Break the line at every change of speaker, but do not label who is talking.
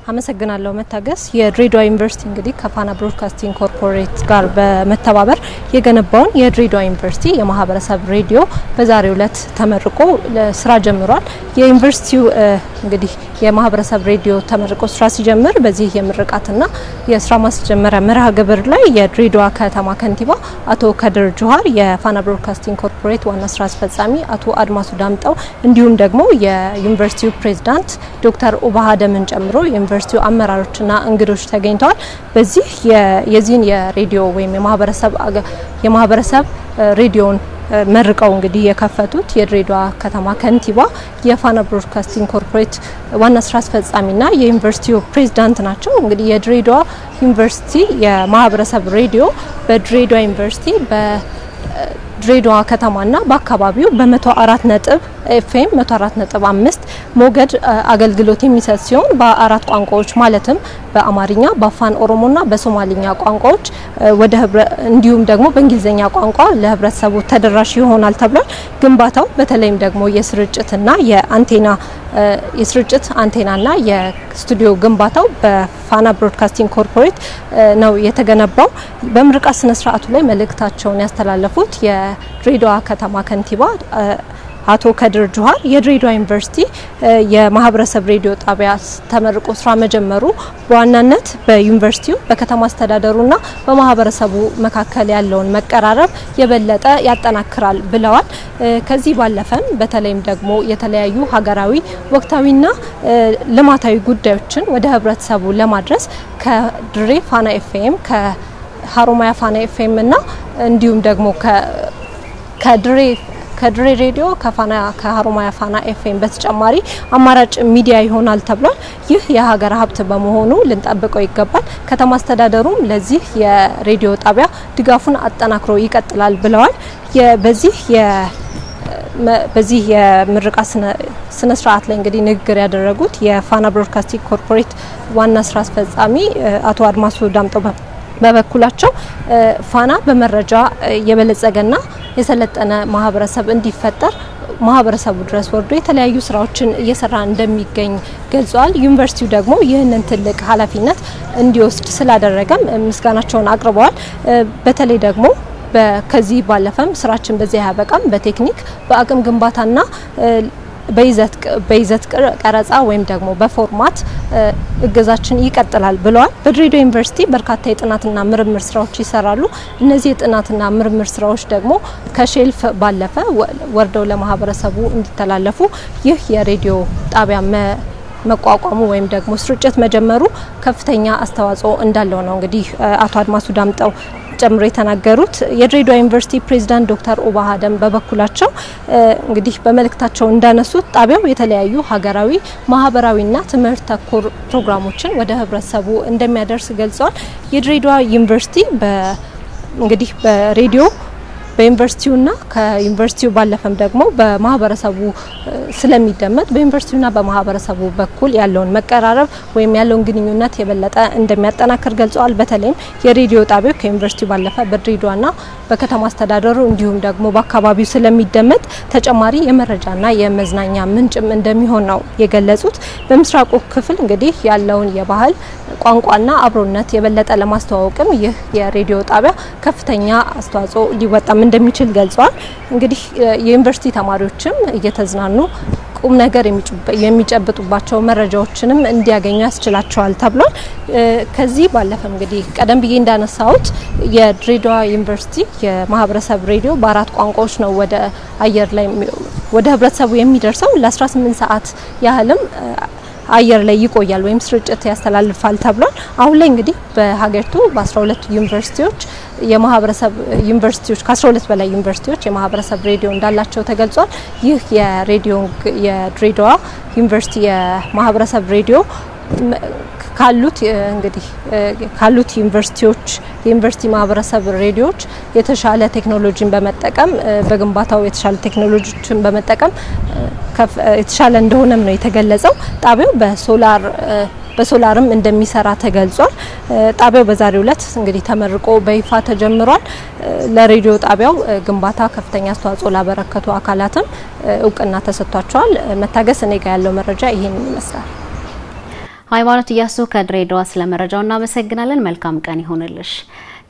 አመሰግናለሁ መታገስ። የድሬዳዋ ዩኒቨርሲቲ እንግዲህ ከፋና ብሮድካስቲንግ ኮርፖሬት ጋር በመተባበር የገነባውን የድሬዳዋ ዩኒቨርሲቲ የማህበረሰብ ሬዲዮ በዛሬው ዕለት ተመርቆ ስራ ጀምሯል። የዩኒቨርሲቲው እንግዲህ የማህበረሰብ ሬዲዮ ተመርቆ ስራ ሲጀምር በዚህ የምርቃትና የስራ ማስጀመሪያ መርሃ ግብር ላይ የድሬዳዋ ከተማ ከንቲባ አቶ ከድር ጁሃር፣ የፋና ብሮድካስቲንግ ኮርፖሬት ዋና ስራ አስፈጻሚ አቶ አድማሱ ዳምጠው እንዲሁም ደግሞ የዩኒቨርሲቲው ፕሬዝዳንት ዶክተር ኡባሃ ደምን ጨምሮ የዩኒቨርሲቲው አመራሮችና እንግዶች ተገኝተዋል። በዚህ የዚህን የሬዲዮ ወይም የማህበረሰብ የማህበረሰብ ሬዲዮን መርቀው እንግዲህ የከፈቱት የድሬዳዋ ከተማ ከንቲባ የፋና ብሮድካስቲንግ ኮርፖሬት ዋና ስራ አስፈጻሚና የዩኒቨርሲቲው ፕሬዝዳንት ናቸው። እንግዲህ የድሬዳዋ ዩኒቨርሲቲ የማህበረሰብ ሬዲዮ በድሬዳዋ ዩኒቨርሲቲ በድሬዳዋ ከተማና በአካባቢው በመቶ አራት ነጥብ ኤፍኤም 104 ነጥብ አምስት ሞገድ አገልግሎት የሚሰጥ ሲሆን በአራት ቋንቋዎች ማለትም በአማርኛ፣ በአፋን ኦሮሞና በሶማሊኛ ቋንቋዎች ወደ እንዲሁም ደግሞ በእንግሊዝኛ ቋንቋ ለህብረተሰቡ ተደራሽ ይሆናል ተብሏል። ግንባታው በተለይም ደግሞ የስርጭትና የአንቴና የስርጭት አንቴናና የስቱዲዮ ግንባታው በፋና ብሮድካስቲንግ ኮርፖሬት ነው የተገነባው። በምርቃት ስነ ስርዓቱ ላይ መልእክታቸውን ያስተላለፉት የድሬዳዋ ከተማ ከንቲባ አቶ ከድር ጁሃር የድሬዳዋ ዩኒቨርሲቲ የማህበረሰብ ሬዲዮ ጣቢያ ተመርቆ ስራ መጀመሩ በዋናነት በዩኒቨርሲቲው በከተማ አስተዳደሩና በማህበረሰቡ መካከል ያለውን መቀራረብ የበለጠ ያጠናክራል ብለዋል። ከዚህ ባለፈም በተለይም ደግሞ የተለያዩ ሀገራዊ ወቅታዊና ልማታዊ ጉዳዮችን ወደ ህብረተሰቡ ለማድረስ ከድሬ ፋና ኤፍኤም ከሀሮማያ ፋና ኤፍኤም እና እንዲሁም ደግሞ ከድሬ ከድሬ ሬዲዮ ከፋና ከሀሮማያ ፋና ኤፍኤም በተጨማሪ አማራጭ ሚዲያ ይሆናል ተብሏል። ይህ የሀገር ሀብት በመሆኑ ልንጠብቀው ይገባል። ከተማ አስተዳደሩም ለዚህ የሬዲዮ ጣቢያ ድጋፉን አጠናክሮ ይቀጥላል ብለዋል። በዚህ በዚህ የምርቃት ስነ ስርዓት ላይ እንግዲህ ንግግር ያደረጉት የፋና ብሮድካስቲንግ ኮርፖሬት ዋና ስራ አስፈጻሚ አቶ አድማሱ ዳምጠው በበኩላቸው ፋና በመረጃ የበለጸገና የሰለጠነ ማህበረሰብ እንዲፈጠር ማህበረሰቡ ድረስ ወርዶ የተለያዩ ስራዎችን እየሰራ እንደሚገኝ ገልጸዋል። ዩኒቨርሲቲው ደግሞ ይህንን ትልቅ ኃላፊነት እንዲወስድ ስላደረገም ምስጋናቸውን አቅርበዋል። በተለይ ደግሞ ከዚህ ባለፈም ስራችን በዚህ አያበቃም። በቴክኒክ በአቅም ግንባታና በይዘት ቀረጻ ወይም ደግሞ በፎርማት እገዛችን ይቀጥላል ብለዋል። በድሬዳዋ ዩኒቨርሲቲ በርካታ የጥናትና ምርምር ስራዎች ይሰራሉ። እነዚህ የጥናትና ምርምር ስራዎች ደግሞ ከሼልፍ ባለፈ ወርደው ለማህበረሰቡ እንዲተላለፉ ይህ የሬዲዮ ጣቢያ መቋቋሙ ወይም ደግሞ ስርጭት መጀመሩ ከፍተኛ አስተዋጽኦ እንዳለው ነው እንግዲህ አቶ አድማሱ ዳምጠው ጨምሮ የተናገሩት የድሬዳዋ ዩኒቨርሲቲ ፕሬዚዳንት ዶክተር ኡባሃ ደም በበኩላቸው እንግዲህ በመልእክታቸው እንዳነሱት ጣቢያው የተለያዩ ሀገራዊ፣ ማህበራዊና ትምህርት ተኮር ፕሮግራሞችን ወደ ህብረተሰቡ እንደሚያደርስ ገልጸዋል። የድሬዳዋ ዩኒቨርሲቲ እንግዲህ በሬዲዮ በዩኒቨርሲቲውና ከዩኒቨርሲቲው ባለፈም ደግሞ በማህበረሰቡ ስለሚደመጥ በዩኒቨርሲቲውና በማህበረሰቡ በኩል ያለውን መቀራረብ ወይም ያለውን ግንኙነት የበለጠ እንደሚያጠናክር ገልጸዋል። በተለይም የሬዲዮ ጣቢያው ከዩኒቨርሲቲው ባለፈ በድሬዳዋና በከተማ አስተዳደሩ እንዲሁም ደግሞ በአካባቢው ስለሚደመጥ ተጨማሪ የመረጃና የመዝናኛ ምንጭም እንደሚሆን ነው የገለጹት። በምስራቁ ክፍል እንግዲህ ያለውን የባህል ቋንቋና አብሮነት የበለጠ ለማስተዋወቅም ይህ የሬዲዮ ጣቢያ ከፍተኛ አስተዋጽኦ ሊወጣም እንደሚችል ገልጸዋል። እንግዲህ የዩኒቨርሲቲ ተማሪዎችም እየተዝናኑ ቁም ነገር የሚጨብጡባቸው መረጃዎችንም እንዲያገኙ ያስችላቸዋል ተብሏል። ከዚህ ባለፈ እንግዲህ ቀደም ብዬ እንዳነሳሁት የድሬዳዋ ዩኒቨርሲቲ የማህበረሰብ ሬዲዮ በአራት ቋንቋዎች ነው ወደ አየር ላይ ወደ ህብረተሰቡ የሚደርሰው ለ18 ሰዓት ያህልም አየር ላይ ይቆያል ወይም ስርጭት ያስተላልፋል ተብሏል። አሁን ላይ እንግዲህ በሀገሪቱ በ12 ዩኒቨርሲቲዎች የማህበረሰብ ዩኒቨርሲቲዎች ከ12 በላይ ዩኒቨርሲቲዎች የማህበረሰብ ሬዲዮ እንዳላቸው ተገልጿል። ይህ የሬዲዮ የድሬዳዋ ዩኒቨርሲቲ የማህበረሰብ ሬዲዮ ካሉት እንግዲህ ካሉት ዩኒቨርሲቲዎች የዩኒቨርሲቲ ማህበረሰብ ሬዲዮዎች የተሻለ ቴክኖሎጂን በመጠቀም በግንባታው የተሻለ ቴክኖሎጂዎችን በመጠቀም የተሻለ እንደሆነም ነው የተገለጸው። ጣቢያው በሶላር በሶላርም እንደሚሰራ ተገልጿል። ጣቢያው በዛሬው ዕለት እንግዲህ ተመርቆ በይፋ ተጀምሯል። ለሬዲዮ ጣቢያው ግንባታ ከፍተኛ አስተዋጽኦ ላበረከቱ አካላትም እውቅና ተሰጥቷቸዋል። መታገስ እኔ ጋር ያለው መረጃ ይህን ይመስላል።
ሃይማኖት እያሱ ከድሬዳዋ ስለ መረጃው እናመሰግናለን። መልካም ቀን ይሆንልሽ።